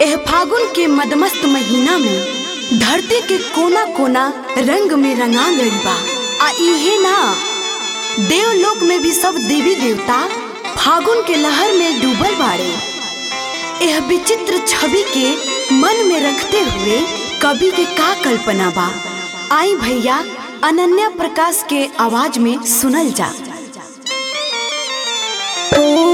एह फागुन के मदमस्त महीना में धरती के कोना कोना रंग में रंगा गइल बा आ इहे ना देवलोक में भी सब देवी देवता फागुन के लहर में डूबल बाड़े यह विचित्र छवि के मन में रखते हुए कवि के का कल्पना बा आई भैया अनन्या प्रकाश के आवाज में सुनल जा ओ